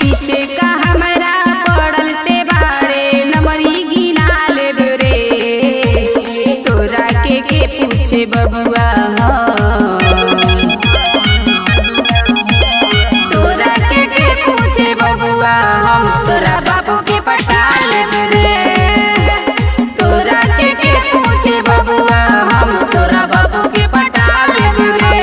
पीछे का हमरा पड़ल ते बाड़े नमरी गिना लेबे रे तोरा के के पूछे बबुआ तोरा के के पूछे बबुआ हम तोरा बाबू के पटा लेबे रे तोरा के के पूछे बबुआ हम तोरा बाबू के पटा लेबे रे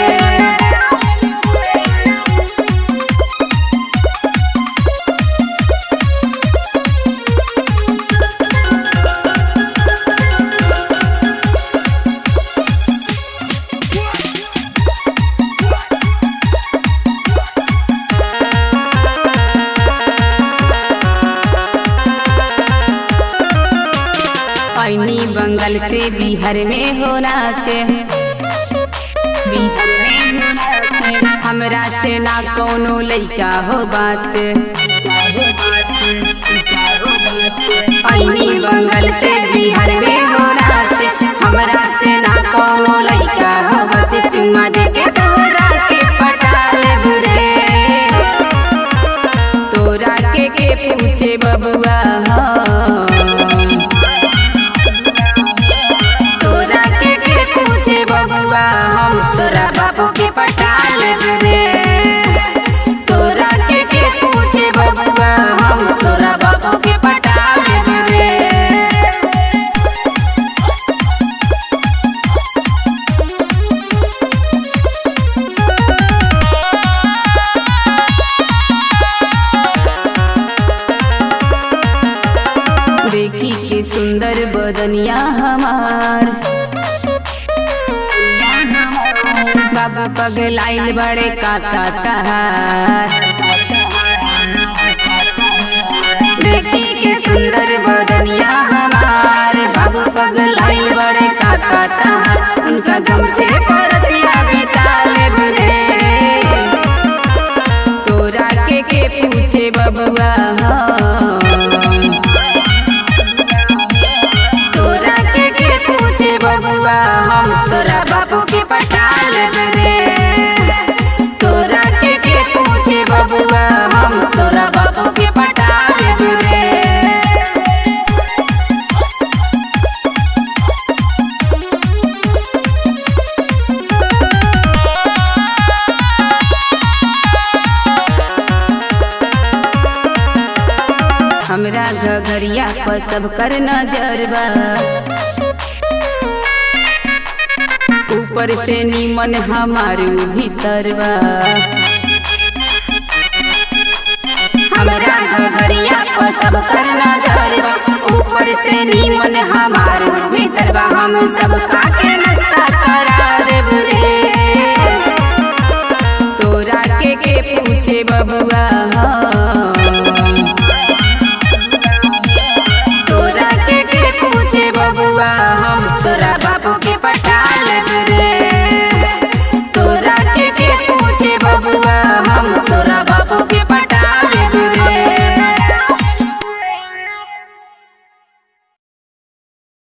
ऐनी बंगाल से बिहार में हो नाचे बिहार में हो नाचे हमरा से ना कोनो लइका हो बाचे ऐनी बंगाल से बिहार में हो नाचे हमरा से ना कोनो लइका हो बचे चुम्मा दे के तोरा के पटा लेबू रे तोरा के के पूछे बबुआ तोरा के के पूछे बबुआ हम तोरा बाबू के पटा लेबे रे तोरा के के पूछे बबुआ हम तोरा बाबू के पटा लेबे रे देखी के सुंदर बदनिया हमार बाबा पगलाइल बड़े काका तहार देखी के सुंदर बदनिया हमार बाबू पगलाइल बड़े काका तहार उनका गमछे परतिया बिता लेब रे तोरा के के पूछे बबुआ तोरा के के पूछे बबुआ हम तोरा बाबू के पटा लेबे रे तोरा के के पूछे बबुआ हम तोरा बाबू के पटा लेबे रे हमरा घघरिया पर सब कर नजर बा ऊपर से नीमन हमारू भीतर बा हमरा घघरिया पर सब कर नजर बा ऊपर से नीमन हमारू भीतर बा हम सब खा के नाश्ता करा देब रे तोरा के के पूछे बबुआ